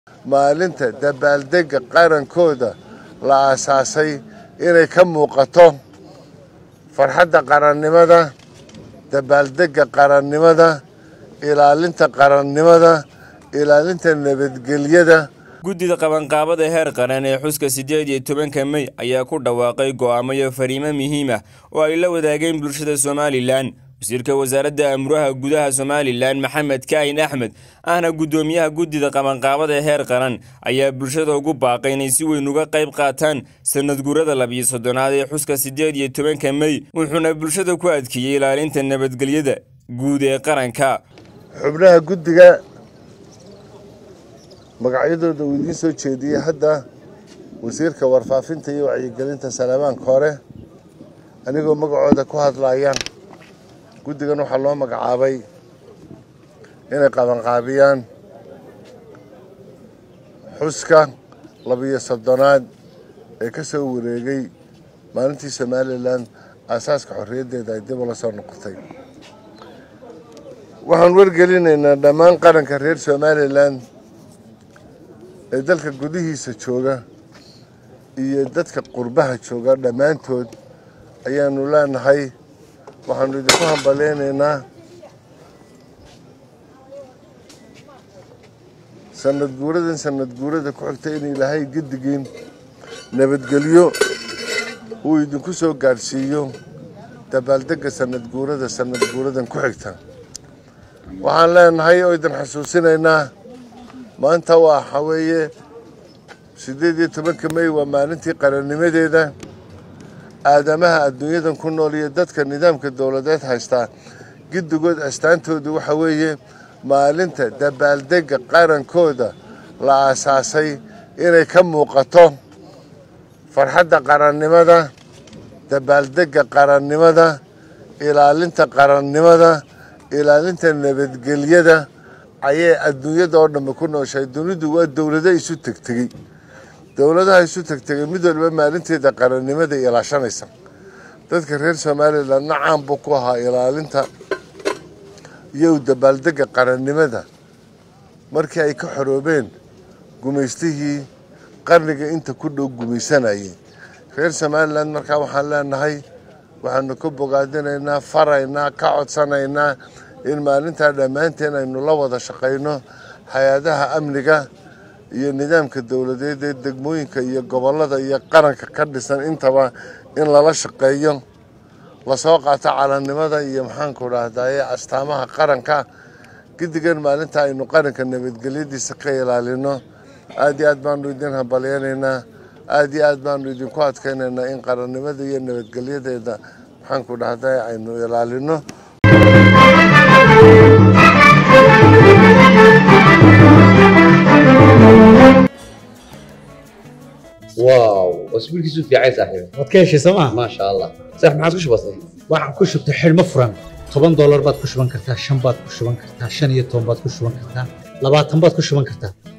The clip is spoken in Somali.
maalinta dabaaldegga qarankooda la aasaasay inay ka muuqato farxadda qarannimada dabaaldegga qarannimada ilaalinta qarannimada ilaalinta nabadgelyada guddida qabanqaabada heer qaran ee xuska siddeed iyo tobanka mey ayaa ku dhawaaqay go'aamo iyo fariimo muhiim ah oo ay la wadaageen bulshada somalilan wasiirka wasaaradda amuraha gudaha somalilan maxamed kaahin axmed ahna guddoomiyaha guddida qabanqaabada heer qaran ayaa bulshada ugu baaqay inay si weyn uga qayb qaataan sanadguurada labiyo soddonaad ee xuska siddeed iyo tobanka mey wuxuuna bulshada ku adkeeyey ilaalinta nabadgelyada guud ee qaranka xubnaha guddiga magacyadooda uu idiin soo jeediyey hadda wasiirka warfaafinta iyo wacyigelinta salamaanka hore anigoo magacooda ku hadlaya guddigan waxaa loo magacaabay inay qabanqaabiyaan xuska labiyo soddonaad ee ka soo wareegay maalintii somalilan aasaaska xorriyaddeeda ay dib ula soo noqotay waxaan wargelinaynaa dhammaan qaranka reer somalilan ee dalka gudihiisa jooga iyo dadka qurbaha jooga dhammaantood ayaanu leenahay waxaanu idinku hambaleynaynaa sanad guuradan sanad guurada ku xigta in ilaahay gedigiin nabadgelyo uu idinku soo gaadhsiiyo dabaaldegga sanad guurada sanad guuradan ku xigta waxaan leenahay oo idin xasuusinaynaa maanta waxa weeye siddeed iyo tobanka mey waa maalintii qarannimadeeda aadamaha adduunyadan ku nool iyo dadka nidaamka dowladeed haystaa giddigood astaantoodu waxa weeye maalinta dabaaldegga qarankooda la aasaasay inay ka muuqato farxadda qarannimada dabaaldegga qarannimada ilaalinta qarannimada ilaalinta nabadgelyada ayay adduunyada oo dhanba ku nooshahay dunidu waa dowlado isu tegtegey dowladaha isu tegtegay mid waliba maalinteeda qarannimada ilaashanaysa dadka reer somalilandna caan buu ku ahaa ilaalinta iyo dabaaldegga qarannimada markii ay ka xoroobeen gumaystihii qarniga inta ku dhow gumaysanayay reer somalilan markaa waxaan leenahay waxaanu ka bogaadinaynaa faraynaa ka codsanaynaa in maalintaa dhammaanteen aynu la wada shaqayno hay-adaha amniga iyo nidaamka dowladeed ee degmooyinka iyo gobollada iyo qaranka ka dhisan intaba in lala shaqeeyo lasoo qaato calannimada iyo maxaanku dhahdaye astaamaha qaranka gedigan maalinta aynu qaranka nabadgelyadiisa ka ilaalino aad iyo aad baanu idin hambalyanaynaa aad iyo aad baanu idinku adkaynaynaa in qarannimada iyo nabadgelyadeeda maxaanku dhahdaye aynu ilaalino واو اسبوع كيسو في عايز صاحبي waad ka heshay sooma ما شاء الله صح ما عادش بسيط waxaan ku shubtay xidhmo furan toban doolar baad ku shuban kartaa shan baad ku shuban kartaa shan iyo toban baad ku shuban kartaa labaatan baad ku shuban kartaa